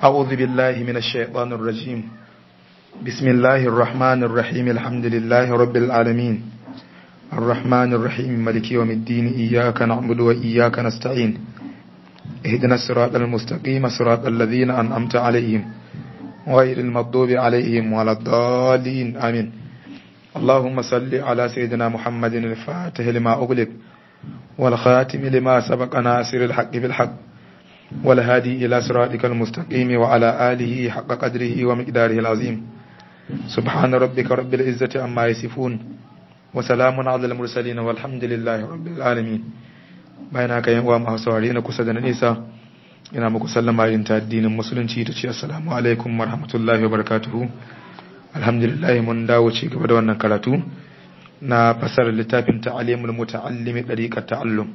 أعوذ بالله من الشيطان الرجيم بسم الله الرحمن الرحيم الحمد لله رب العالمين الرحمن الرحيم ملك يوم الدين إياك نعبد وإياك نستعين اهدنا الصراط المستقيم صراط الذين أنعمت عليهم غير المغضوب عليهم ولا الضالين آمين اللهم صل على سيدنا محمد الفاتح لما أغلق والخاتم لما سبق ناصر الحق بالحق والهادي إلى صراطك المستقيم وعلى آله حق قدره ومقداره العظيم سبحان ربك رب العزة عما يصفون وسلام على المرسلين والحمد لله رب العالمين bayan haka yan uwa masu saurare na kusa da na nesa ina muku sallama yin ta addinin musulunci ta ce assalamu alaikum warahmatullahi wabarakatuhu alhamdulillah mun dawo ci gaba da wannan karatu na fasar littafin ta'alimul muta'allimi dariqat ta'allum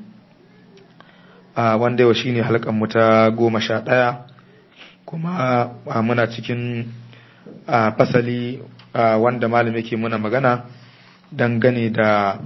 a wanda yau shine halkan mu ta goma sha ɗaya kuma muna cikin fasali wanda malam yake muna magana dangane da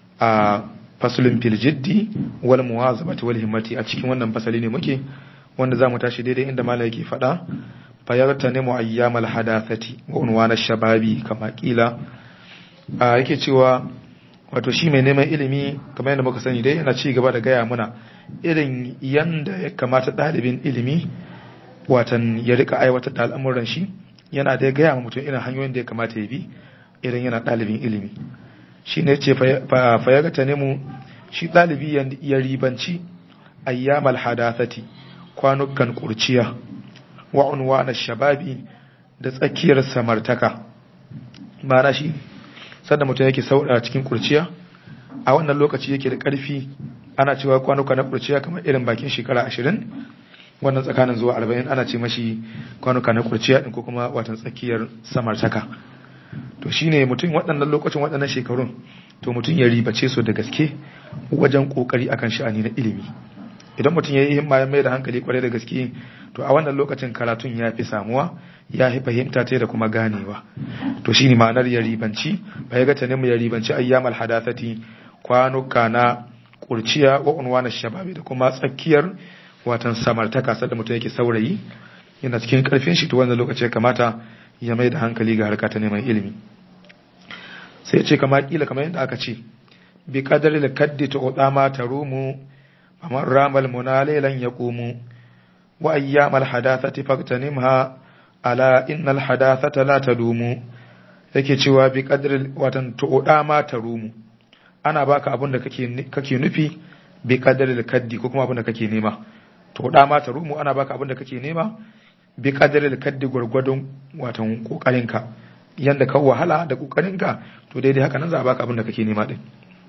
fasulun fil jiddi wal muwazabati wal himmati a cikin wannan fasali ne muke wanda zamu tashi daidai inda malam yake faɗa fayarta ne muayyamal hadathati wa unwana shababi kama kila yake cewa wato shi mai neman ilimi kamar yadda muka sani dai yana ci gaba da gaya muna irin yanda ya kamata ɗalibin ilimi watan ya rika aiwatar da al'amuran shi yana da gaya ma mutum irin hanyoyin da ya kamata ya bi irin yana ɗalibin ilimi shi ne ce fayagata ne mu shi ɗalibi ya ribanci ayyamal hadathati kwanukan kurciya wa unwana shababi da tsakiyar samartaka ma'ana shi sanda mutum yake saura cikin kurciya a wannan lokaci yake da ƙarfi ana cewa kwanuka na kurciya kamar irin bakin shekara ashirin wannan tsakanin zuwa arba'in ana ce mashi kwanuka na kurciya ɗin ko kuma watan tsakiyar samartaka to shine mutum waɗannan lokacin waɗannan shekarun to mutum ya ribace su da gaske wajen ƙoƙari akan sha'ani na ilimi idan mutum ya yi himma ya mai da hankali kwarai da gaske to a wannan lokacin karatun ya fi samuwa ya fi fahimta ta da kuma ganewa to shine ma'anar ya ribanci bai ga tanin ya ribanci ayyamal hadathati kwanuka na kurciya wa unwana shababi da kuma tsakiyar watan samartaka sadda mutum yake saurayi yana cikin karfin shi to wannan lokaci ya kamata ya mai da hankali ga harka ta neman ilimi sai ce kama kila kamar yadda aka ce bi qadari al-kaddi tu'dama tarumu faman ramal munalilan yaqumu wa ayyamal hadathati faqtanimha ala innal hadathata la tadumu yake cewa bi qadri watan tu'dama tarumu ana baka abin da kake kake nufi bi qadri al-kaddi ko kuma abin da kake nema tu'dama tarumu ana baka abin da kake nema bi qadri al-kaddi gurgurdon watan kokarinka yanda ka wahala da kokarinka to daidai haka nan za a baka abin da kake nema din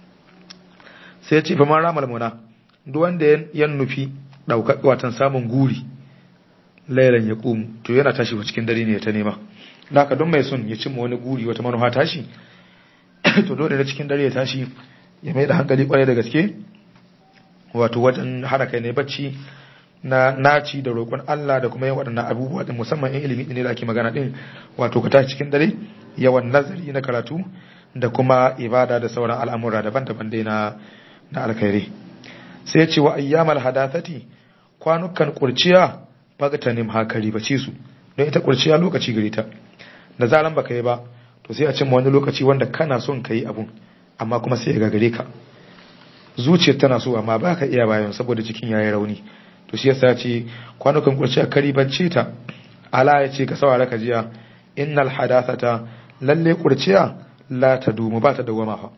sai ya ce fa man ramal muna duk wanda ya nufi ɗaukar watan samun guri lailan ya ƙumu to yana tashi wa cikin dare ne ta nema da haka don mai son ya cimma wani guri wata manufa tashi to dole na cikin dare ya tashi ya mai da hankali kwarai da gaske wato wajen hana kai ne bacci na naci da roƙon Allah da kuma yin waɗannan abubuwa din musamman in ilimi ne da ake magana din wato ka tashi cikin dare yawan nazari na karatu da kuma ibada da sauran al'amura daban-daban dai na na alkhairi sai ce wa ayyamal hadathati kwanukan kurciya bagtanim hakari bace su don ita kurciya lokaci gare ta da zaran baka yi ba to sai a cimma wani lokaci wanda kana son ka yi abun amma kuma sai ya gagare ka zuciyar tana so amma ba ka iya bayan saboda cikin yayi rauni to shi yasa ce kwanukan kurciya kari bace ta ala ya ce ka sawara ka jiya innal hadathata lalle kurciya la tadumu ba ta dawama fa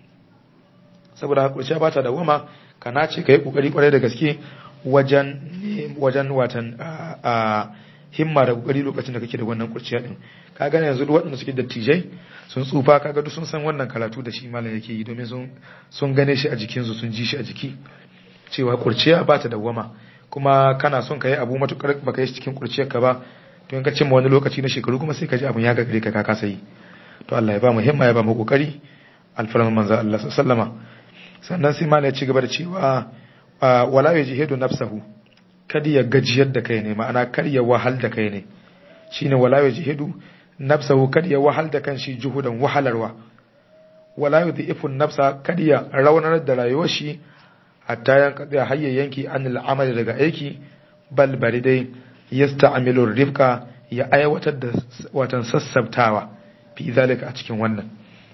saboda kurciya ba ta dawama kana ce ka yi kokari kwarai da gaske wajen wajen watan a himma da kokari lokacin da kake da wannan kurciya din ka gane yanzu duk waɗanda suke dattijai sun tsufa kaga duk sun san wannan karatu da shi malam yake yi domin sun sun gane shi a jikin su sun ji shi a jiki cewa kurciya ba ta dawwama kuma kana son ka yi abu matukar baka yi cikin kurciyar ka ba to in ka cimma wani lokaci na shekaru kuma sai ka ji abun ya gagare ka ka kasa yi to Allah ya ba mu himma ya ba mu kokari alfarman manzo Allah sallama sannan sai malai ya ci gaba da cewa wala ya jihidu nafsahu kada ya gajiyar da kai ne ma'ana kar ya wahal da kai ne shine wala ya jihidu nafsahu kada ya wahal da kanshi juhudan wahalarwa wala yudhifu nafsa kada ya raunar da rayuwar shi hatta yan kada hayya yanki anil amali daga aiki bal bari dai yasta'milu rifqa ya aiwatar da watan sassabtawa fi zalika a cikin wannan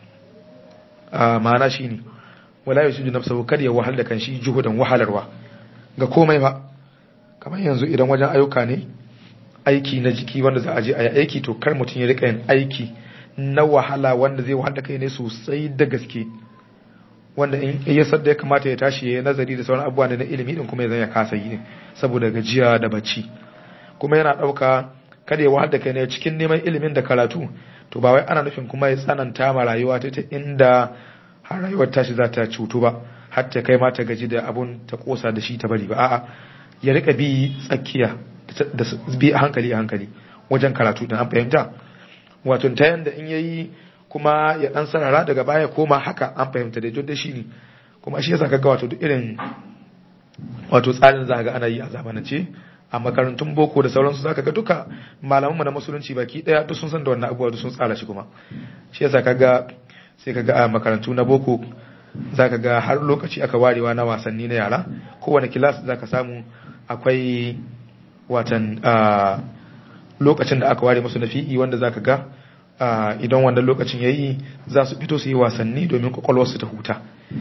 ma'ana shine wala yusidu nafsahu kar ya wahal da kanshi juhudan wahalarwa ga komai ba kamar yanzu idan wajen ayyuka ne aiki na jiki wanda za a je a yi aiki to kar mutum ya rika yin aiki na wahala wanda zai wahala kai ne sosai da gaske wanda in ya sadda ya kamata ya tashi ya nazari da sauran abubuwa na ilimi din kuma ya zan ya kasa yi saboda gajiya da bacci kuma yana ɗauka kada ya wahala kai ne cikin neman ilimin da karatu to ba wai ana nufin kuma ya tsananta ma rayuwa ta inda har rayuwar tashi za ta cutu ba har ta kai ma ta gaji da abun ta kosa da shi ta bari ba a'a ya rika bi tsakiya da bi a hankali a hankali wajen karatu da an fahimta wato ta yanda in yayi kuma ya dan sarara daga baya koma haka an fahimta da da shi ne kuma shi yasa kaga wato duk irin wato tsarin za ga ana yi a zamanance a makarantun boko da sauransu zaka ga duka malamanmu na musulunci baki daya duk sun san da wannan abubuwa duk sun tsara shi kuma shi yasa kaga sai kaga a makarantu na boko zaka ga har lokaci aka warewa na wasanni na yara kowane kilas zaka samu akwai watan lokacin da aka ware musu na fi'i wanda zaka ga idan wannan lokacin yayi za su fito su yi wasanni domin kwakwalwar su ta huta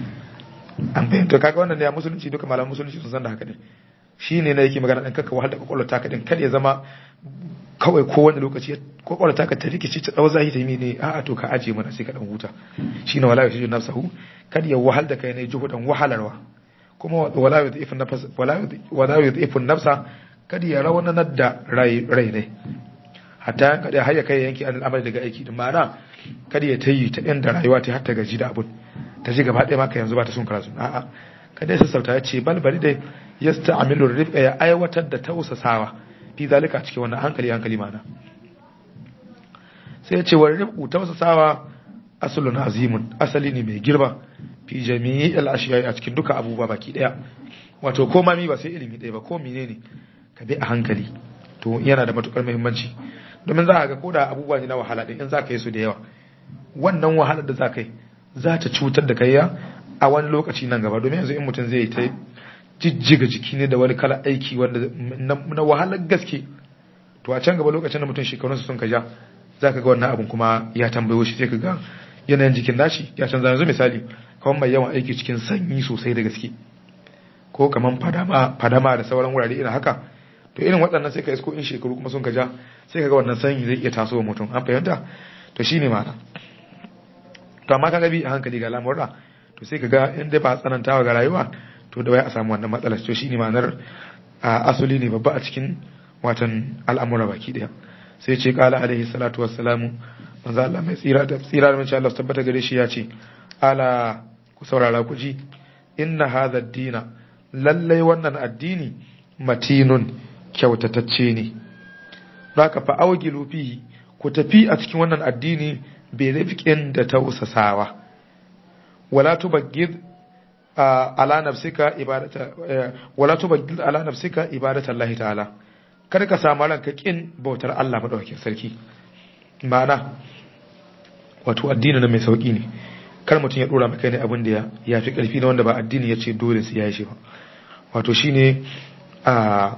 an fahimta kaga wannan ne a musulunci duka malaman musulunci sun san da haka ne shi ne na yake magana ɗan kaka wahal da kwakwalwar taka ɗin kada ya zama kawai kowane lokaci kwakwalwar taka ta rikici ta ɗau zahi ta yi ne a'a to ka ajiye mana sai ka ɗan huta shi ne wala yusiju nafsahu kada ya wahal da kai ne juhudan wahalarwa kuma wala yudhifu nafsa kada ya rawanar da rai ne hatta kada har ya kai yanki an al'amari daga aiki din ma'ana kada ya tayi ta inda rayuwa ta har ta gaji da abun ta ji gaba ɗaya maka yanzu ba ta son karatu a'a kada ya sassauta ya ce bal bari dai yasta'milu rifqa ya aiwatar da tausasawa fi zalika cikin wannan hankali hankali mana sai ya ce wa rifqu tausasawa aslun azimun asali ne mai girma fi jami'il ashiya a cikin duka abubuwa baki daya wato ko mami ba sai ilimi ɗaya ba ko menene ka bi a hankali to yana da matukar muhimmanci domin za a ga koda abubuwa ne na wahala din in za ka yi su da yawa wannan wahalar da za ka yi za ta cutar da kai a wani lokaci nan gaba domin yanzu in mutum zai ta jijjiga jiki ne da wani kala aiki wanda na wahalar gaske to a can gaba lokacin da mutum shekarunsa sun kaja za ka ga wannan abin kuma ya tambayo shi sai ka ga yanayin jikin nashi ya canza yanzu misali kawai mai yawan aiki cikin sanyi sosai da gaske ko kamar fadama da sauran wurare irin haka to irin waɗannan sai ka isko in shekaru kuma sun kaja sai ka ga wannan sanyi zai iya taso wa mutum an fahimta to shine ma'ana to amma kaga bi a hankali ga lamurra to sai ka ga in dai ba tsanantawa ga rayuwa to da wai a samu wannan matsalar to shine ma'anar asali ne babba a cikin watan al'amura baki daya sai ce kala alaihi salatu wassalamu manzo Allah mai tsira da tsira da insha Allah su tabbata gare shi ya ce ala ku saurara ku ji inna hadha ad-dina lallai wannan addini matinun kyautatacce ne baka fa awgilu fihi ku tafi a cikin wannan addini bai rifqin da tausasawa wala tubaggid ala nafsika ibadata wala tubaggid ala nafsika ibadata Allah ta'ala kada ka samu ranka kin bautar Allah madaukakin sarki ma'ana wato addini na mai sauki ne kar mutum ya dora maka ne abin da ya fi karfi na wanda ba addini ya ce dole sai ya yi shi ba wato shine a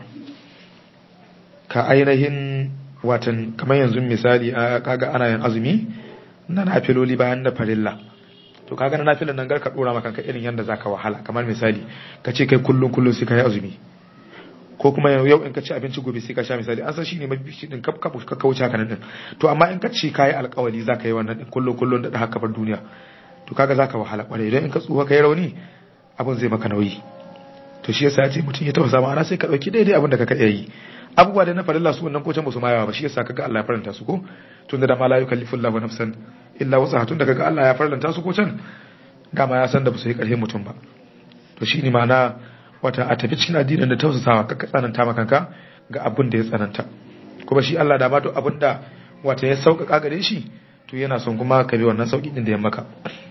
ka ainihin watan kamar yanzu misali kaga ana yin azumi na nafiloli bayan da farilla to kaga na nafilan nan garka dora maka irin yanda zaka wahala kamar misali ka ce kai kullun kullun sai ka yi azumi ko kuma yau in ka ci abinci gobe sai ka sha misali an san shine mafi shi din kaf kaf ka kauce haka nan din to amma in ka ce kai alƙawari zaka yi wannan din kullun kullun da haka bar duniya to kaga zaka wahala kwarai idan in ka tsuwa kai rauni abin zai maka nauyi to shi yasa ya ce mutum ya tausa ma'ana sai ka dauki daidai abin da ka iya yi abubuwa da na farilla su wannan ko can ba su mayawa ba shi yasa kaga Allah ya faranta su ko tun da ma la yukallifu Allahu nafsan illa wusaha tun da kaga Allah ya faranta su ko can dama ya san da ba su yi karfin mutum ba to shine ma'ana wata a tafi cikin addinin da tausasawa kaka tsananta makanka ga abin da ya tsananta kuma shi Allah da ma duk abin da wata ya sauƙaƙa gare shi to yana son kuma ka bi wannan sauƙi din da ya maka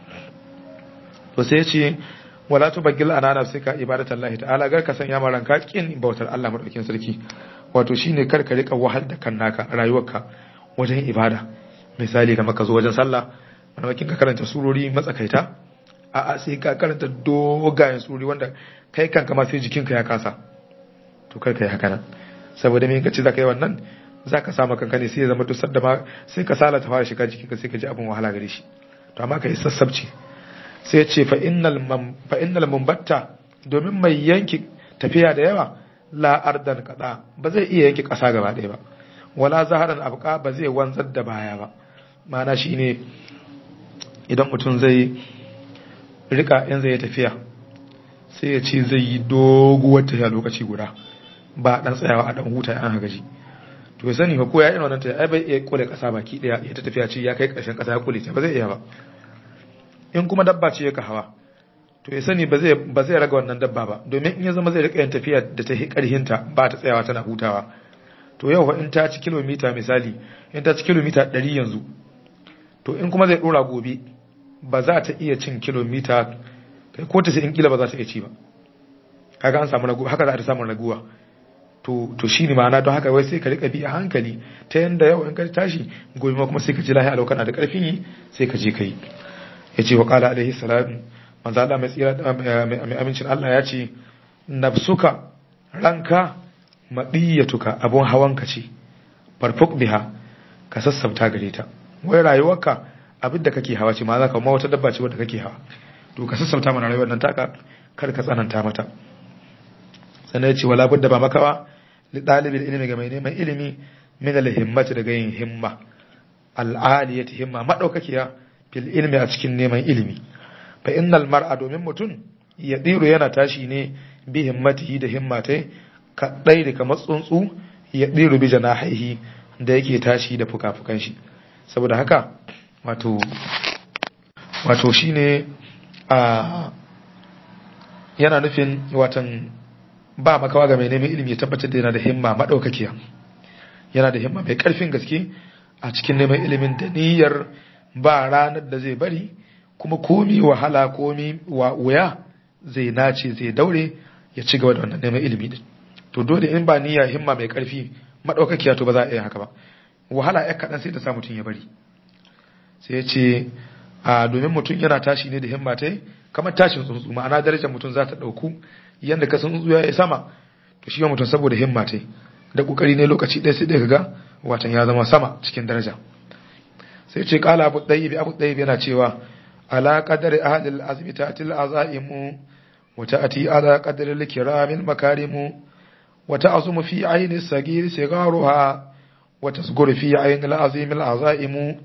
to sai ya ce wala tubaggil ana nafsika ibadatallahi ta'ala gar ka sanya ma ranka kin bautar Allah madaukakin sarki wato shine kar ka rika wahal da kan naka rayuwarka wajen ibada misali kamar ka zo wajen sallah maimakon ka karanta surori matsakaita a'a sai ka karanta dogayen surori wanda kai kanka ma sai jikinka ya kasa to kar ka yi haka nan saboda me kace zaka yi wannan zaka samu kanka ne sai ya zama dusar da ma sai ka sala ta fara shiga jikinka sai ka ji abin wahala gare shi to amma ka yi sassabci sai ya ce fa innal fa innal mumbatta domin mai yanki tafiya da yawa la ardan kada ba zai iya yanki kasa gaba ɗaya ba wala zaharan abqa ba zai wanzar da baya ba ma'ana shine idan mutum zai rika in zai tafiya sai ya ce zai yi doguwar tafiya lokaci guda ba dan tsayawa a dan huta an gaji to ya sani fa ko ya irin wannan tafiya ai bai iya kule kasa baki daya ya ta tafiya ce ya kai karshen kasa ya kule ta ba zai iya ba in kuma dabba ce ya ka hawa to ya sani ba zai ba zai raga wannan dabba ba domin in ya zama zai rika yin tafiya da ta karhinta ba ta tsayawa tana hutawa to yau in ta ci kilomita misali in ta ci kilomita 100 yanzu to in kuma zai dora gobe ba za ta iya cin kilomita kai ko ta sai in kila ba za ta iya ci ba kaga an samu raguwa haka za ta samu raguwa to to shine ma'ana don haka wai sai ka rika bi a hankali ta yanda yau in ka tashi gobe ma kuma sai ka ji lahi a lokana da karfin yi sai ka je kai yace wa qala alaihi salam manzo Allah mai tsira mai amincin Allah ya ce nafsuka ranka madiyatuka abun hawanka ce farfuk biha ka sassauta gare ta wai rayuwarka abin da kake hawa ce ma za ka ma wata dabba ce wadda kake hawa to ka sassauta mana rayuwar nan taka kar ka tsananta mata sannan ya ce wala budda ba makawa li dalibin ilimi ga mai neman ilimi min al himmati daga yin himma al aliyati himma madaukakiya fil ilmi a cikin neman ilimi fa innal mar'a domin mutum ya diru yana tashi ne bi himmatihi da himmatai ka dai da kamar tsuntsu ya diru bi janahihi da yake tashi da fuka-fukan shi saboda haka wato wato shine a yana nufin watan ba makawa ga mai neman ilimi ya tabbatar da yana da himma madaukakiya yana da himma mai karfin gaske a cikin neman ilimin da niyyar ba ranar da zai bari kuma komi wahala komi wuya zai nace zai daure ya ci gaba da wannan neman ilimi din to dole in ba niyya himma mai karfi madaukakiya to ba za a iya haka ba wahala ya kaɗan sai ta sa mutum ya bari sai ya ce a domin mutum yana tashi ne da himma ta kamar tashin tsuntsu ma'ana darajar mutum za ta ɗauku yadda ka tsuntsu ya yi sama to shi mutum saboda himma ta da ƙoƙari ne lokaci ɗaya sai ɗaya ga watan ya zama sama cikin daraja sai ce ƙala abu ɗaya bi abu ɗaya yana cewa ala qadari ahlil azmi ta'til azaimu wa ta'ti ala qadari likramil makarimu wa ta'zumu fi ayni sagir sigaruha wa tasguru fi ayni al-azimil azaimu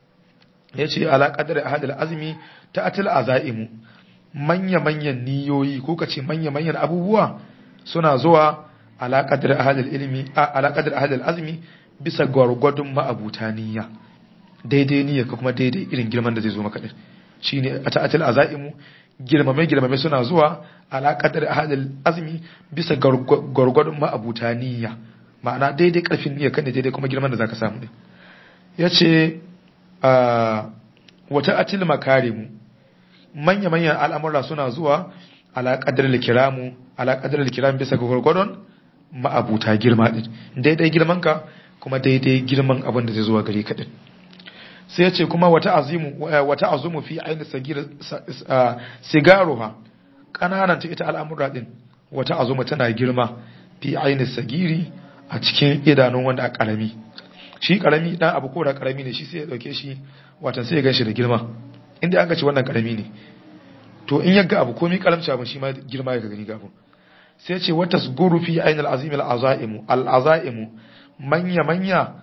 yace ala qadari ahlil azmi ta'til azaimu manya manyan niyoyi ko kace manya manyan abubuwa suna zuwa ala qadari ahlil ilmi ala qadari ahlil azmi bisa gwargwadon ma'abuta niyya daidai niyya ko kuma daidai irin girman da zai zo maka din shine a ta'atil azaimu girmame girmame suna zuwa ala qadar ahadil azmi bisa gwargwadon ma'abuta niyya ma'ana daidai karfin niyya kan daidai kuma girman da zaka samu din yace a wata atil makarimu manya manyan al'amura suna zuwa ala qadar likiramu ala qadar likiram bisa gwargwadon ma'abuta girma din daidai girman ka kuma daidai girman abin da zai zuwa gare ka din sai ya ce kuma wata azimu wata azumu fi aini sagir sigaruha kananan ta ita al'amura din wata azumu tana girma fi aini sagiri a cikin idanun wanda a karami shi karami dan abu ko da karami ne shi sai ya dauke shi watan sai ya ganshi da girma inda an ga ci wannan karami ne to in yaga abu komai karamci abin shi ma girma ya gani ga abu sai ya ce wata suguru fi aini al'azimi al'azaimu al'azaimu manya manya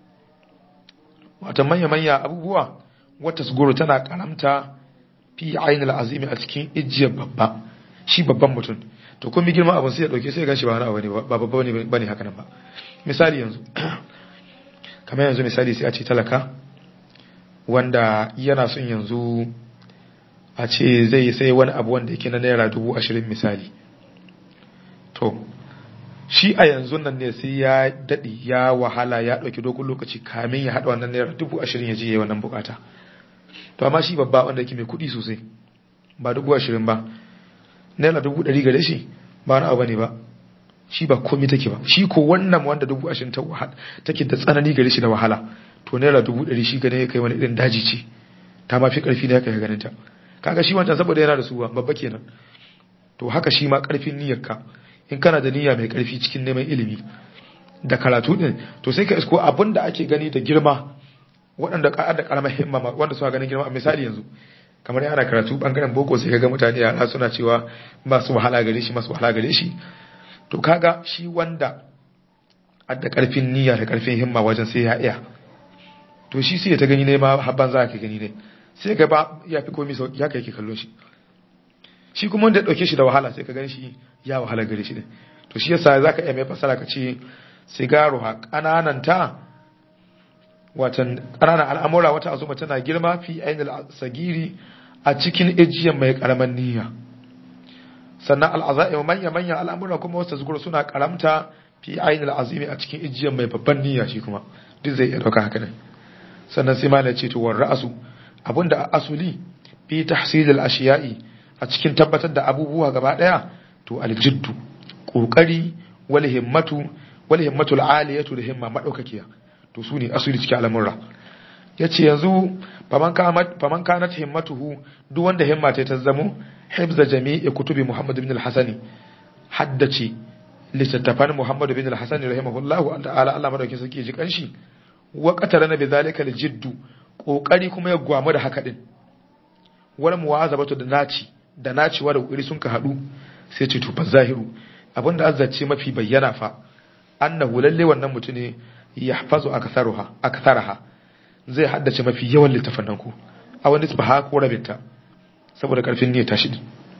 wata manya-manya abubuwa wata suguru tana karamta fi ainihin azimi a cikin ijiyar babba shi babban mutum to kuma girma abin sai ya dauke sai ya gashi ba wani abu ne ba babba ne bane haka nan ba misali yanzu kamar yanzu misali sai a ce talaka wanda yana son yanzu a ce zai sai wani abu wanda yake na naira dubu ashirin misali to shi a yanzu nan ne sai ya daɗi ya wahala ya ɗauki dogon lokaci kamin ya haɗa wannan naira dubu ashirin ya je ya wannan bukata to amma shi babba wanda yake mai kuɗi sosai ba dubu ashirin ba naira dubu ɗari gare shi ba wani abu ne ba shi ba komi take ba shi ko wannan wanda dubu ashirin ta wahala take da tsanani gare shi da wahala to naira dubu ɗari shi gane ya kai wani irin daji ce ta ma fi ƙarfi da ya kai ganin ta kaga shi wancan saboda yana da suwa babba kenan to haka shi ma ƙarfin niyyarka in kana da niyya mai karfi cikin neman ilimi da karatu din to sai ka isko abin da ake gani da girma waɗanda ka da karamar himma wanda suka ganin girma a misali yanzu kamar yana karatu bangaren boko sai kaga mutane yara suna cewa masu wahala gare shi masu wahala gare shi to kaga shi wanda adda karfin niyya da karfin himma wajen sai ya iya to shi sai ta gani ne ma habban za ka gani ne sai ga ba ya fi komai sauki haka yake kallon shi shi kuma wanda ya dauke shi da wahala sai ka gani shi ya wahala gare shi ne to shi yasa zaka iya mai fasara ka ce sigaro ha kananan ta watan kananan al'amura wata azuma tana girma fi ainul sagiri a cikin ejiyan mai karaman niyya sannan al'azaim manya manya al'amura kuma wasu zukuru suna karamta fi ainul azimi a cikin ejiyan mai babban niyya shi kuma duk zai iya dauka haka ne sannan sai ma ce to war ra'su abinda asuli fi tahsil al-ashiya'i a cikin tabbatar da abubuwa gaba daya to aljiddu kokari wal himmatu wal himmatu al-aliyatu da himma madaukakiya to su ne asuli cikin al'amurra yace yanzu faman kanat faman kanat himmatuhu duk wanda himma ta zamo hibza jami'i kutubi muhammad ibn al-hasani haddace littattafan muhammad ibn al-hasani rahimahullahu ta'ala Allah madaukakin sarki ji kanshi wa qatarana bi zalika al-jiddu kokari kuma ya gwamu da haka din wal muwazabatu da naci da naciwa da kokari sun ka hadu sai ce to fa zahiru abinda azzace mafi bayyana fa annahu lalle wannan mutune yahfazu aktharuha aktharaha zai haddace mafi yawan littafan nan ku a wani ba ko rabinta saboda karfin ne tashi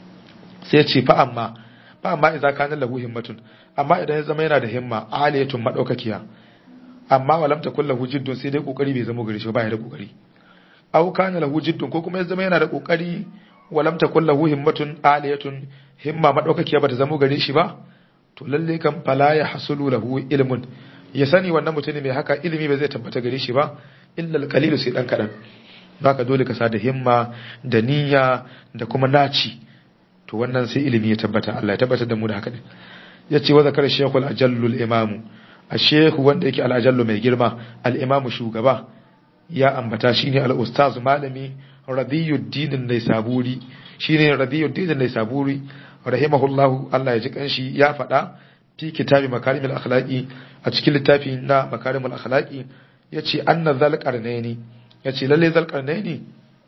sai ce fa amma fa amma idza kana lahu himmatun amma idan ya zama yana da himma aliyatun madaukakiya amma walam takul lahu jiddun sai dai kokari bai zama gare shi ba ya da kokari aw kana lahu jiddun ko kuma ya zama yana da kokari walam takul lahu himmatun aliyatun himma madaukakiya bata zama gare shi ba to lalle kan fala ya hasulu lahu ilmun ya sani wannan mutum mai haka ilimi bai zai tabbata gare shi ba illa alqalilu sai dan kadan baka dole ka sa da himma da niyya da kuma naci to wannan sai ilimi ya tabbata Allah ya tabbatar da mu da haka ne yace wa zakar shaykhul ajallul imamu ashehu wanda yake al'ajallu mai girma al'imamu shugaba ya ambata shi ne al'ustaz malami radiyuddinin nai saburi shi ne radiyuddinin nai saburi rahimahullahu Allah ya ji kanshi ya faɗa fi kitabi makarimul akhlaqi a cikin littafi na makarimul akhlaqi yace anna zal qarnaini yace lalle zal qarnaini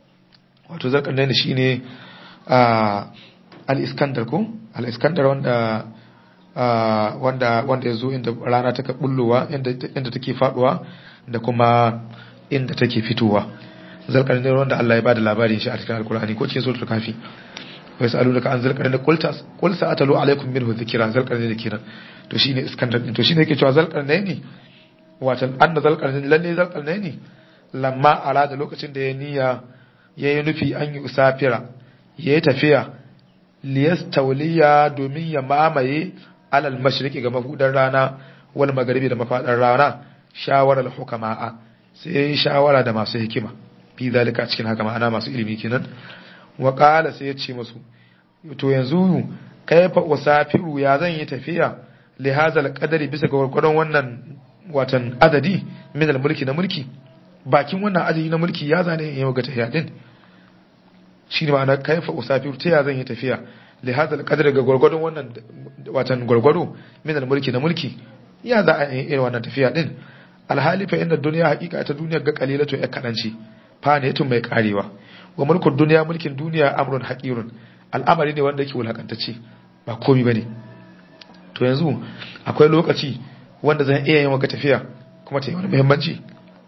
wato zal qarnaini shine al-iskandar ko al-iskandar wanda wanda wanda ya zo inda rana take bullowa inda take faduwa da kuma inda take fitowa zalqarni ne wanda Allah ya bada labarin shi a cikin alkur'ani ko cikin suratul kafi wa yasalunaka an zalqarni qul ta qul sa'atalu alaikum minhu dhikra zalqarni ne kenan to shine iskandar din to shine yake cewa zalqarni ne watan anna zalqarni lalle zalqarni ne lamma arada lokacin da ya niyya yayi nufi an yi usafira yayi tafiya liyastawliya domin ya mamaye alal mashriqi ga mahudar rana wal magharibi da mafadar rana shawarar hukama'a sai shawara da masu hikima fi zalika cikin haka ma'ana masu ilimi kenan wa qala sai ya ce musu to yanzu kaifa usafiru ya zan yi tafiya li hazal qadari bisa ga gurgurdan wannan watan adadi min al mulki na mulki bakin wannan adadi na mulki ya zane in yau ga tafiya din shine ma'ana kaifa usafiru ta ya zan yi tafiya li hada alqadar ga gurgurdun wannan watan gurgurdu min almulki na mulki ya za a yi irin wannan tafiya din alhali fa inda duniya hakika ta duniya ga qalilatu ya kadanci fa ne tun mai karewa wa mulkud duniya mulkin duniya amrun haqirun al'amari ne wanda yake wulakantacce ba komai bane to yanzu akwai lokaci wanda zan iya yin wata tafiya kuma ta yi wani muhimmanci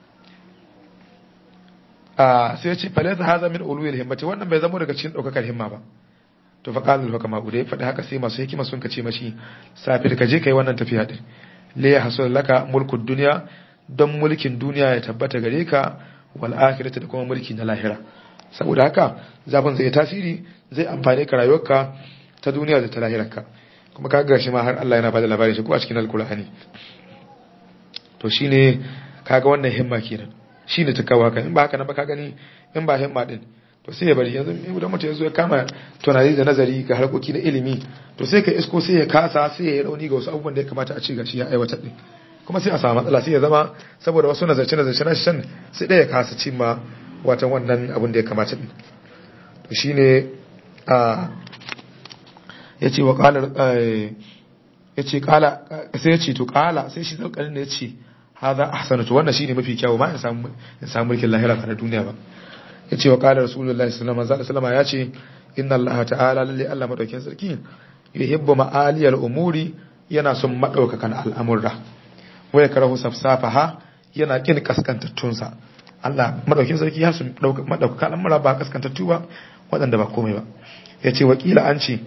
a sai ya ce falaysa hadha min ulul himmati wannan bai zama daga cikin daukakar himma ba to fa qala al-hukama udai faɗi haka sai masu hikima sun kace mashi safir ka je kai wannan tafiya din le ya hasul laka mulkud dunya don mulkin duniya ya tabbata gare ka wal akhirati da kuma mulki na lahira saboda haka zafin zai tasiri zai amfane ka rayuwarka ta duniya da ta lahirarka kuma ka ga shi ma har Allah yana bada labarin shi ko a cikin alkur'ani to shine kaga wannan himma kenan shine ta kawo haka in ba haka nan ba ka gani in ba himma din to sai ya bari yanzu idan mutum ya zo ya kama tunani da nazari ga harkoki na ilimi to sai ka isko sai ya kasa sai ya yi rauni ga wasu abubuwan da ya kamata a ci gashi ya aiwatar din kuma sai a samu matsala sai ya zama saboda wasu nazarce nazarce na shan sai ɗaya kasa cimma watan wannan abin da ya kamata din to shine a ya ce wa ƙalar yace kala sai yace to kala sai shi zalqarin ya ce hadha ahsanu to wannan shine mafi kyau ma in samu in samu mulkin lahira ba na duniya ba yace wa qala rasulullahi sallallahu alaihi wasallam ya ce inna allaha ta'ala lalle Allah madaukin sarki yuhibbu ma'aliyal umuri yana son madaukakan al'amurra waya karahu safsafaha yana kin kaskantattunsa Allah madaukin sarki ya sun madaukakan al'amura ba kaskantattu ba waɗanda ba komai ba yace wakila an ce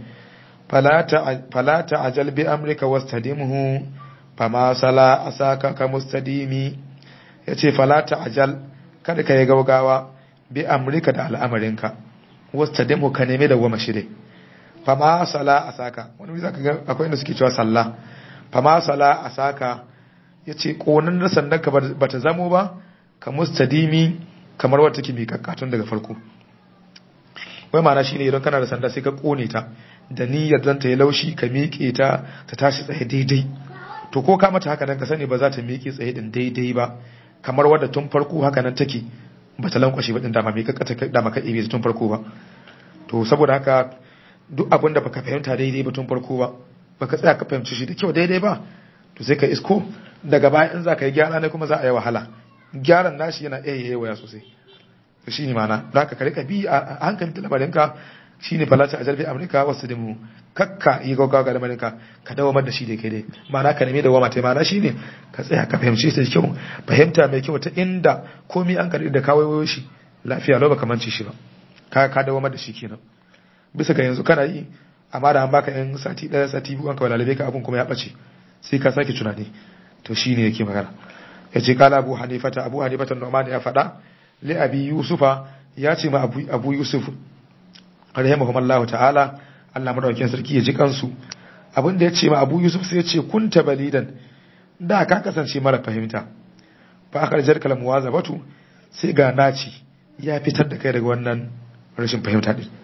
fala ta'ajal bi amrika wastadimhu fama sala asaka ka mustadimi yace fala ta'ajal kada ka yi gaugawa bi amrika da al'amarinka wastadimhu ka neme da goma shide fama sala asaka wani zaka ga akwai inda suke cewa sallah fama sala asaka yace konan da sandan ka bata zamo ba ka mustadimi kamar wata take miƙaƙƙatun daga farko wai ma'ana shine idan kana da sanda sai ka kone ta da niyyar dan ta yi laushi ka miƙe ta ta tashi tsaye daidai to ko ka mata haka nan ka sani ba za ta miƙe tsaye din daidai ba kamar wadda tun farko haka nan take ba ta lankwashe ba din dama mai kakkata dama ka ibe tun farko ba to saboda haka duk abin da baka fahimta daidai ba tun farko ba baka tsaya ka fahimci shi da kyau daidai ba to sai ka isko daga baya in za ka yi gyara ne kuma za a yi wahala gyaran nashi yana iya yi waya sosai to shi ne mana da haka ka rika bi a hankali da lamarinka shi ne falata a jarfi amurka wasu da mu kakka yi gaggawa ga lamarinka ka dawamar da shi da kai dai mana ka nemi da wama ta mana shi ne ka tsaya ka fahimci shi da kyau fahimta mai kyau ta inda komi an karɓi da kawai shi lafiya lau baka manci shi ba ka ka dawamar da shi kenan bisa ga yanzu kana yi amma da an baka yan sati ɗaya sati biyu an kawai lalabe ka abun kuma ya ɓace sai ka sake tunani to shi ne yake magana ya ce kala abu hanifata abu hanifata nomani ya faɗa li abi yusufa ya ce ma abu yusuf rahimahumullah ta'ala Allah madaukakin sarki ya ji kansu abin da ya ce ma abu yusuf sai ya ce kunta balidan da ka kasance mara fahimta fa aka jar kalam wazabatu sai ga naci ya fitar da kai daga wannan rashin fahimta din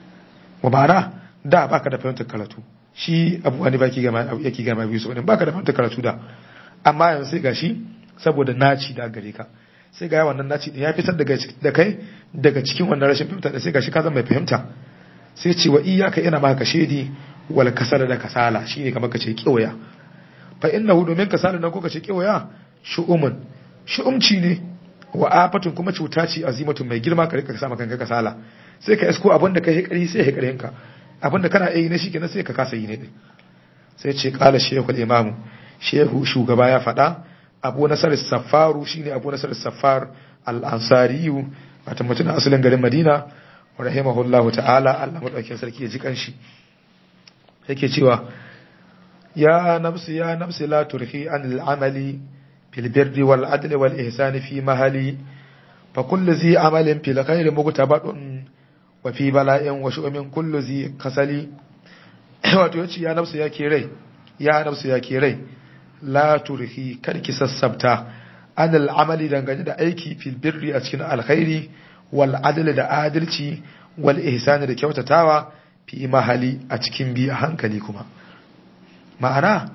wa ma'ana da baka da fahimtar karatu shi abu wani baki gama yake gama abu yusuf din baka da fahimtar karatu da amma yanzu sai gashi saboda naci da gare ka sai ga wannan naci ya fitar da kai daga cikin wannan rashin fahimta da sai gashi ka zama mai fahimta sai ce wa iyaka ina maka shedi wal kasala da kasala shine kamar kace kiwaya fa innahu domin kasala nan ko kace kiwaya shu'umun shu'umci ne wa afatun kuma cuta ce azimatun mai girma ka rika sama kanka kasala sai ka isko abin da kai kari sai ya karin ka abin da kana yi na shi kenan sai ka kasa yi ne sai ce qala shaykhul imam shehu shugaba ya faɗa abu nasar safaru shine abu nasar safar al-ansariyu wata mutum asalin garin madina rahimahullahu ta'ala Allah madaukakin sarki ya ji kanshi yake cewa ya nafsi ya nafsi la turhi anil amali fil birri wal adli wal ihsani fi mahali fa kullu zi amalin fil khairi mugtabadun wa fi bala'in wa shu'min kullu zi kasali wato yace ya nafsi ya ke rai ya nafsi ya ke rai la turhi karki sassabta anil amali dangane da aiki fil birri a cikin alkhairi wal adli da adalci wal ihsani da kyautatawa fi mahali a cikin bi a hankali kuma ma'ana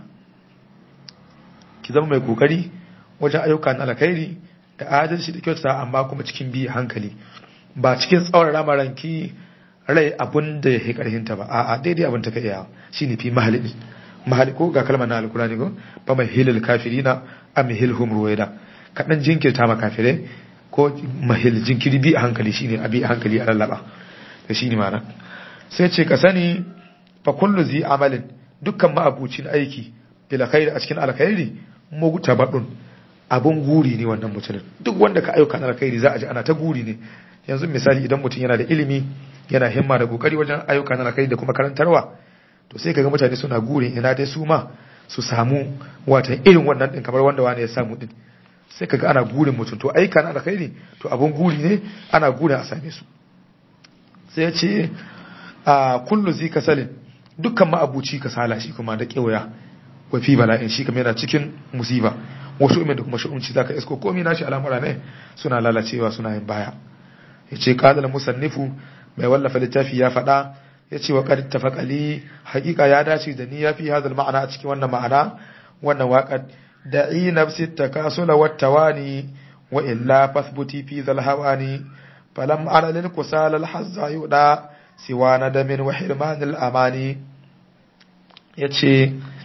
ki zama mai kokari wajen ayyuka na alkhairi da adalci da kyautata amma kuma cikin bi a hankali ba cikin tsawon ramaranki rai abun da ya karhinta ba a'a daidai abin ta ka iya shine fi mahali mahali ko ga kalmar na alkurani ko ba mai hilil kafirina am hilhum ruwaida kadan jinkirta ma kafirai ko mahil jinkiri bi a hankali shine abi a hankali a lallaba da shine ma'ana sai ce ka sani fa kullu zi amalin dukkan ma'abucin aiki bil khairi a cikin alkhairi mugtabadun abun guri ne wannan mutumin duk wanda ka ayyuka na alkhairi za a ji ana ta guri ne yanzu misali idan mutum yana da ilimi yana himma da kokari wajen ayyuka na alkhairi da kuma karantarwa to sai kaga mutane suna gurin ina dai su ma su samu wata irin wannan din kamar wanda wani ya samu din sai kaga ana gurin mutum to aika na alkhairi to abun guri ne ana gurin a same su sai ya ce a kullu zi kasalin dukkan ma'abuci kasala shi kuma da kewaya wa fi bala'in shi kuma yana cikin musiba wasu umin da kuma shi'unci zaka isko komai nashi al'amura ne suna lalacewa suna yin baya yace qala musannifu mai wallafa littafi ya faɗa yace wa qad tafaqali haqiqa ya dace da ni yafi hadal ma'ana a cikin wannan ma'ana wannan waƙar da'i nafsi takasula wat tawani wa illa fathbuti fi zal hawani falam ara lil kusal al hazza yuda siwa nadamin wa hirman al amani yace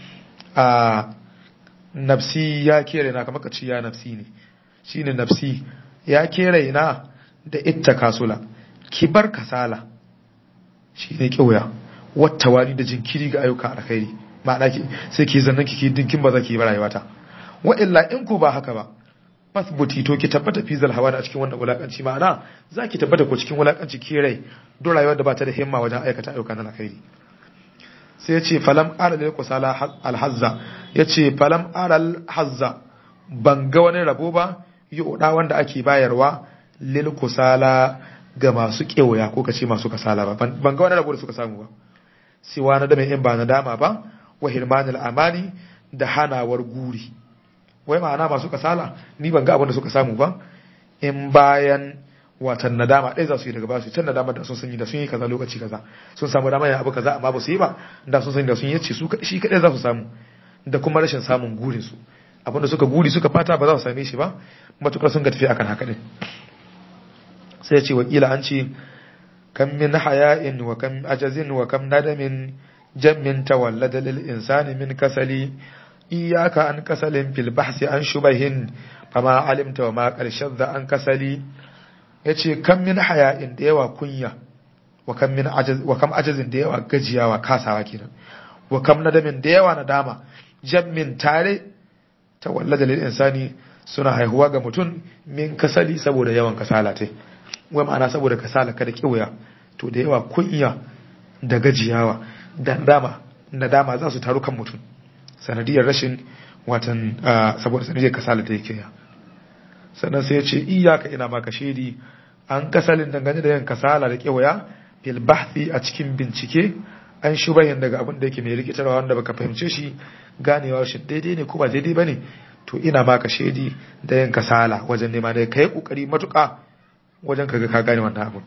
a nafsi ya kere na kamar ka ci ya nafsi ne shine nafsi ya kere na da itta kasula kibar kasala shine kiwaya wata wani da jinkiri ga ayyuka alkhairi ma'ana ki sai ki zannan ki dinkin ba za ki yi rayuwata wa illa in ku ba haka ba fasbuti to ki tabbata fi zal hawa a cikin wannan wulakanci ma'ana za ki tabbata ko cikin wulakanci ki rai don rayuwar da ba ta da himma wajen aikata ayyukan alkhairi sai ya ce falam ara lil kusala alhazza ya ce falam ara alhazza ban ga wani rabo ba yi oda wanda ake bayarwa lil kusala ga masu kewaya ko kace masu kasala ba ban ga wani rabo da suka samu ba siwa na da mai in ba na dama ba wa hirmanil amani da hanawar guri wai ma'ana masu kasala ni ban ga abin da suka samu ba in bayan watan nadama ɗaya za su yi daga basu can nadama da sun sanyi da sun yi kaza lokaci kaza sun samu dama ya abu kaza amma ba su yi ba da sun sanyi da sun yi ce su shi kaɗai za su samu da kuma rashin samun gurin su abinda suka guri suka fata ba za su same shi ba matukar sun ga tafi akan haka ne sai ya ce wakila an ce kam min haya'in wa kam ajazin wa kam nadamin jammin tawallada lil insani min kasali iyaka an kasalin fil bahsi an shubahin fama alimta wa ma karshen da an kasali yace kam min haya'in da yawa kunya wa kam min ajaz wa kam ajazin da yawa gajiyawa kasawa kenan wa kam nadamin da yawa nadama jammin tare tawallada lil insani suna haihuwa ga mutum min kasali saboda yawan kasala tai wai ma'ana saboda kasala kada kiwaya to da yawa kunya da gajiyawa da dama nadama za su taru kan mutum sanadiyar rashin watan saboda sanadiyar kasala da yake ya sannan sai ya ce iyaka ina maka shaidi an kasalin dangane da yin kasala da kewaya fil bahthi a cikin bincike an shubahin daga abin da yake mai rikitarwa wanda baka fahimce shi ganewa shi daidai ne ko ba daidai bane to ina maka shaidi da yin kasala wajen nema da kai kokari matuka wajen kaga ka gane wannan abin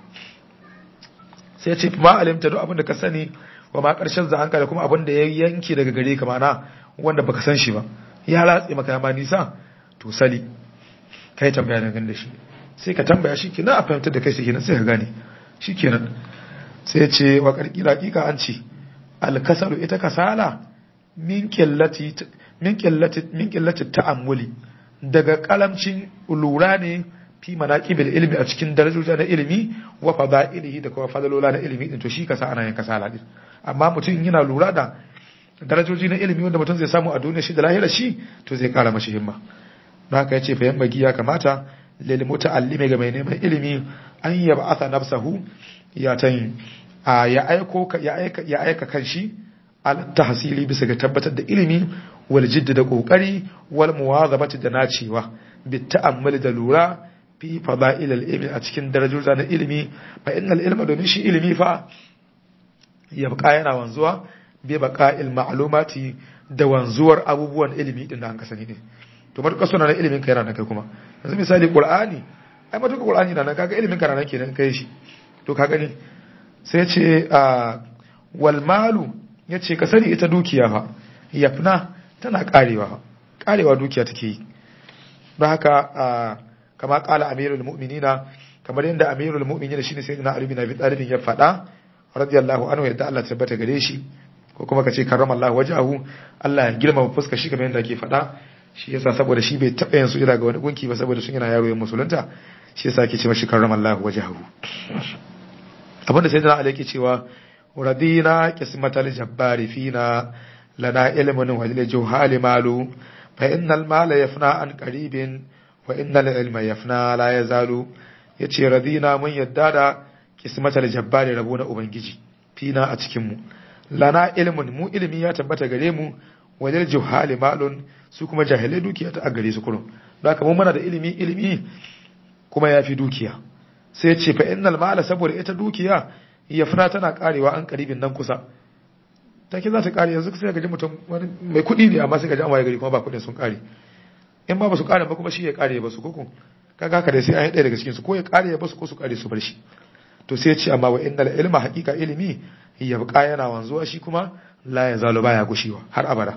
sai ya ce ma alimta duk abin da ka sani wa ma karshen za da kuma abin da ya yanke daga gare ka mana wanda baka san shi ba ya ratse maka ma nisa to sali kai tambaya da gan da shi sai ka tambaya shi kenan a fahimtar da kai shi kenan sai ka gane shi kenan sai ya ce wa karkira hakika an ce alkasalu ita kasala min qillati min qillati min qillati ta'ammuli daga kalamcin lura ne fi manaqibil ilmi a cikin darajoji na ilimi wa fadailihi da kuma fadalola na ilimi din to shi kasa ana yin kasala din amma mutum yana lura da darajoji na ilimi wanda mutum zai samu a duniya shi da lahira shi to zai kara mashi himma don haka yace fa yamma ya kamata lil muta'allimi ga mai neman ilimi an yab'atha nafsahu ya tan ya aiko ya aika ya aika kanshi al tahsili bisa ga tabbatar da ilimi wal jidd da kokari wal muwazabati da nacewa bit ta'ammuli da lura fi fada'il al ilmi a cikin darajoji na ilimi fa innal ilma domin shi ilimi fa ya baka yana wanzuwa bai baka ma'lumati da wanzuwar abubuwan ilimi din da an ka sani ne to matuƙa suna na ilimin ka yana nan kai kuma yanzu misali qur'ani ai matuƙa qur'ani na nan kaga ilimin ka nan kenan kai shi to ka gani sai ce wal malu yace ka sani ita dukiya fa yafna tana karewa fa karewa dukiya take yi don haka kama kala amirul mu'minina kamar yadda amirul mu'minina shine sayyidina ali bin abi talib ya faɗa radiyallahu anhu yadda Allah tabbata gare shi ko kuma kace karramallahu wajhahu Allah ya girmama fuskar shi kamar yadda ake faɗa shi yasa saboda shi bai taɓa yin sujada ga wani gunki ba saboda sun yana yaro yin musulunta shi yasa ake ce mashi karramallahu wajhahu abinda sayyidina Ali yake cewa radina qismatal jabbari fina lana ilmun wa lil juhali malu fa innal mala yafna an qaribin wa innal ilma yafna la yazalu yace radina mun yadda da kismatar jabbari rabo na ubangiji fina a cikin mu lana ilmun mu ilimi ya tabbata gare mu wajen juhali malun su kuma jahilai dukiya ta gare su kurun don haka mun muna da ilimi ilimi kuma ya fi dukiya sai ya ce fa innal mala saboda ita dukiya ya fara tana karewa an karibin nan kusa take za ta kare yanzu sai ga ji mutum wani mai kuɗi ne amma sai ga ji an waye gari kuma ba kuɗin sun kare in ba ba su kare ba kuma shi ya kare ba su koko kaga haka dai sai an yi ɗaya daga cikin su ko ya kare ya basu ko su kare su bar shi to sai ya ce amma wa innal ilma haqiqa ilimi ya buƙa yana wanzuwa shi kuma la ya zalo baya gushewa har abada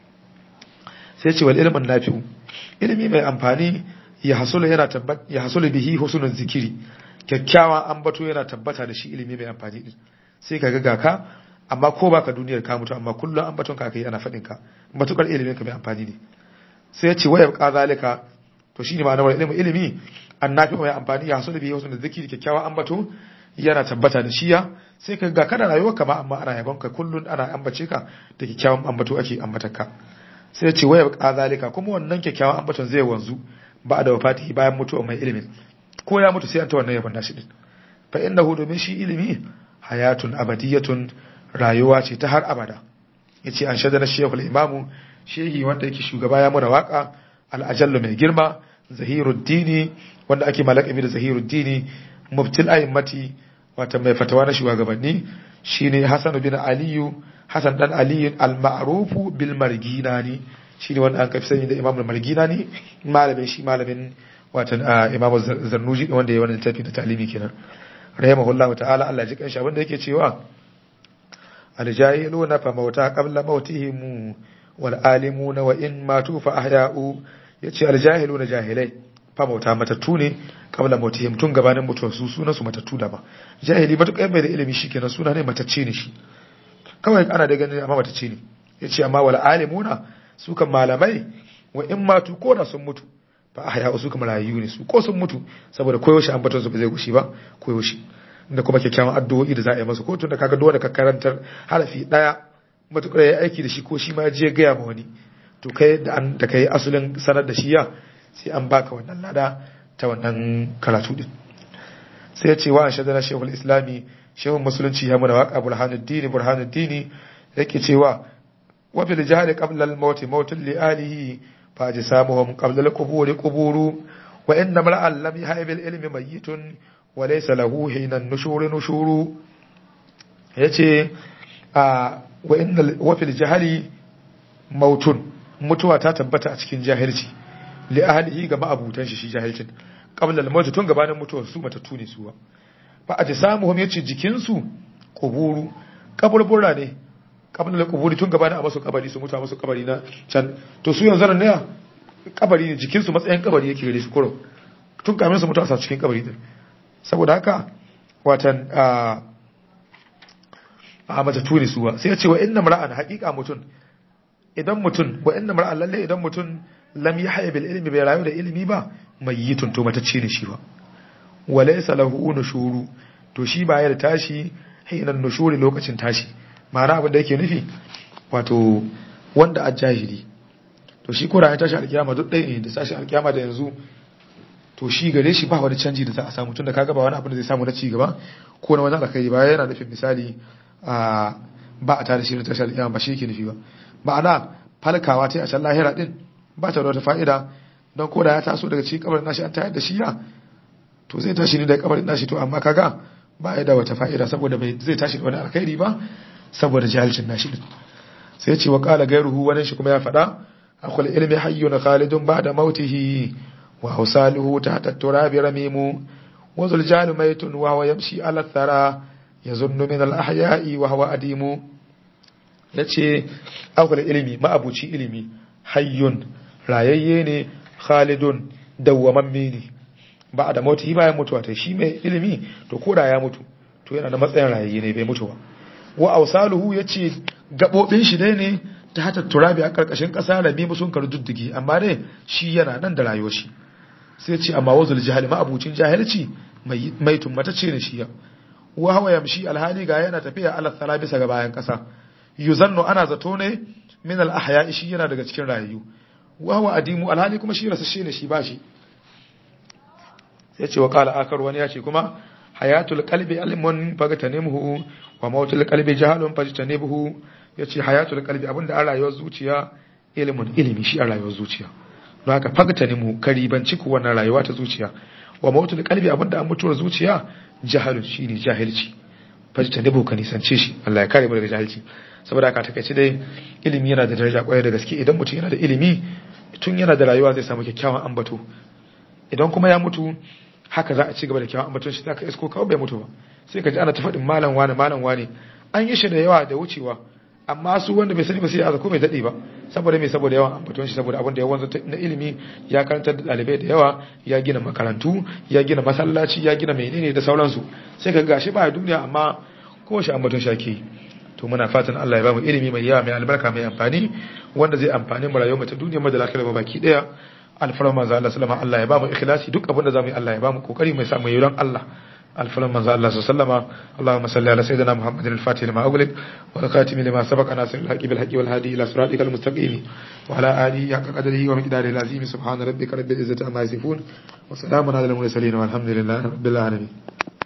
sai ya ce wal ilmun nafi'u ilimi mai amfani ya hasulu yana tabbat ya hasulu bihi husnul zikiri kyakkyawan ambato yana tabbata da shi ilimi mai amfani din sai kaga ga ka amma ko baka duniyar ka mutu amma kullum ambaton ka kai ana faɗin ka matukar ilimin ka mai amfani ne sai ya ce waya ka zalika to shine ma'anar wani ilimin ilimi annafi mai amfani ya hasu da biyu da zikiri kyakkyawa ambato yana tabbata da shiya sai ka ga kana rayuwar ka ma amma ana yabon ka kullun ana ambace ka da kyakkyawan ambato ake ambatar ka sai ya ce waya ka zalika kuma wannan kyakkyawan ambaton zai wanzu ba da wafati bayan mutuwar mai ilimin ko ya mutu sai an ta wannan yabon nashi din fa innahu domin shi ilimi hayatun abadiyatun rayuwa ce ta har abada yace an shadana shekul imamu shehi wanda yake shugaba ya mura waka al'ajallu mai girma zahiruddini wanda ake malakabi da zahiruddini mubtil a'immati wata mai fatawa na shugabanni shine hasan bin aliyu hasan dan aliyu al-ma'rufu bil marginani shine wanda an kafi sani da imam al-marginani malamin shi malamin watan imam zarnuji wanda ya wannan littafi da talimi kenan rahimahullahu ta'ala Allah ji kanshi abinda yake cewa aljahiluna fa mauta qabla mautihim wal alimuna wa in matu fa ahya'u yace aljahiluna jahilai fa mauta matattu ne qabla mautihim tun gabanin mutuwar su sunan su matattu da ba jahili ba tukai bai da ilimi shikenan suna ne matacce ne shi kawai ana da ganin amma matacce ne yace amma wal alimuna su kan malamai wa in matu ko da sun mutu fa ahya'u su kuma rayu ne su ko sun mutu saboda koyaushe an batar su ba zai gushi ba koyaushe da kuma kyakkyawan addu'o'i da za a yi masa ko tun da kaga dole ka karantar harafi daya matukar ya aiki da shi ko shi ma je gaya ma wani to kai da an da kai asulin sanar da shi ya sai an baka wannan lada ta wannan karatu din sai ya ce wa shadana shehul islami shehun musulunci ya muna waka burhanuddin burhanuddin yake cewa wa fil jahri qabla al maut mautun li alihi fa jisamuhum qabla al qubur quburu wa inna mar'an lam yahib al ilmi mayyitun wa laysa lahu hina nushuru nushuru yace a wa inna wa fil jahri mautun mutuwa ta tabbata a cikin jahilci li ahlihi ga ma'abutan shi shi jahilcin qabla al-maut tun gabanin mutuwar su matattu ne suwa fa ajsamuhum yace jikin su kuburu kaburbura ne qabla al-quburi tun gabanin a masu kabari su mutu a masu kabari na can to su yanzu ne kabari ne jikin su matsayin kabari yake gare su kuro tun kamin su mutu a cikin kabari din saboda haka watan a a matattu ne suwa sai ya ce wa inna mar'an haqiqa mutun idan mutum wa inna mar'an lalle idan mutum lam yahya bil ilmi bai rayu da ilimi ba mayyitun to matacce ne shi ba wa laysa lahu nushuru to shi ba ya da tashi hinan nushuri lokacin tashi ma'ana abin da yake nufi wato wanda a jahili to shi kura ya tashi alkiyama duk ɗaya ne da tashi alkiyama da yanzu to shi gare shi ba wani canji da za a samu tun da kaga ba wani abin da zai samu na ci gaba ko na wani alkhairi ba yana nufin misali a ba a tare shi da tashi alkiyama ba shi yake nufi ba ma'ana falkawa ta a can lahira din ba ta da wata fa'ida don ko da ya taso daga cikin kabarin nashi an tayar da shi ya to zai tashi ne da kabarin nashi to amma kaga ba ya da wata fa'ida saboda bai zai tashi da wani alkhairi ba saboda jahilcin nashi din sai ce wa qala gairuhu wani shi kuma ya faɗa akwai ilmi hayyun khalidun ba'da mautihi wa hausaluhu tahta turabi ramimu wa zul jalu maytun wa huwa yamshi ala thara yazunnu min al ahya'i wa huwa adimu yace akwai ilmi ma'abuci ilimi hayyun rayayye ne khalidun dawwamamme ne ba da mutu bayan mutuwa ta shi mai ilimi to koda ya mutu to yana da matsayin rayayye ne bai mutu ba wa ausaluhu yace gabobin shi dai ne ta hata turabi a karkashin kasa rabi musun kar duddigi amma dai shi yana nan da rayuwar shi sai ce amma wazul jahili ma abucin jahilci mai mai tummatace ne shi ya wa hawa yamshi alhali ga yana tafiya ala tsara bisa ga bayan kasa yuzannu ana zato ne min al ahya shi yana daga cikin rayu wa huwa adimu alhali kuma shi rasashe ne shi bashi sai ce wa qala akar wani ya ce kuma hayatul qalbi ilmun fagtanimhu wa mautul qalbi jahalun fajtanibhu yace hayatul qalbi abinda an rayuwar zuciya ilmun ilimi shi a rayuwar zuciya don haka fagtanimhu karibanci ku wannan rayuwa ta zuciya wa mautul qalbi abinda an mutuwar zuciya jahalun shine jahilci fajtanibhu ka nisance shi Allah ya kare mu daga jahilci saboda haka takeice dai ilimi yana da daraja kwarai da gaske idan mutum yana da ilimi tun yana da rayuwa zai samu kyakkyawan ambato idan kuma ya mutu haka za a ci gaba da kyawun ambaton shi zaka isko kawai bai mutu ba sai ka ji ana ta faɗin malam wani malam wani an yi shi da yawa da wucewa amma su wanda bai sani ba sai ya ko bai daɗe ba saboda mai saboda yawan ambaton shi saboda abin da ya wanzu na ilimi ya karantar da ɗalibai da yawa ya gina makarantu ya gina masallaci ya gina menene da sauransu sai ka gashi ba duniya amma ko shi ambaton shi ake yi to muna fatan Allah ya ba mu ilimi mai yawa mai albarka mai amfani wanda zai amfani mu rayuwar mu ta duniya mu da lafiya ba baki daya alfaran manzo Allah sallama Allah ya ba mu ikhlasi duk abin da zamu yi Allah ya ba mu kokari mai samu yayin Allah الفلم من الله سلم اللهم صل على سيدنا محمد الفاتح لما أغلق والخاتم لما سبق ناصر الحق بالحق والهادي إلى صراطك المستقيم وعلى آله حق قدره ومقداره العظيم سبحان ربك رب العزة عما يصفون وسلام على المرسلين والحمد لله رب العالمين